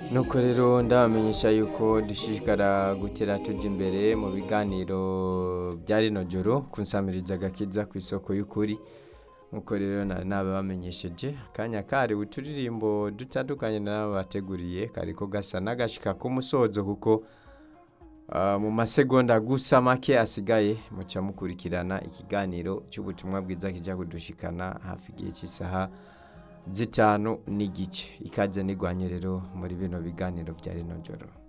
nuko rero ndabamenyesha yuko dushishikara gutera tujya imbere mu biganiro bya rino joro kunsamiriza agakiza ku isoko y'ukuri nkuko rero nari nabibamenyesheje akanya kari uturirimbo dutandukanye n'abateguriye kariko gasa n'agashika k'umusozo kuko ah, mu masegonda gusa make asigaye muca mukurikirana ikiganiro cy'ubutumwa bwiza kijya kudushikana hafi igihe cy'isaha zitanu n'igice ikaze nigwanye rero muri bino biganiro bya rino joro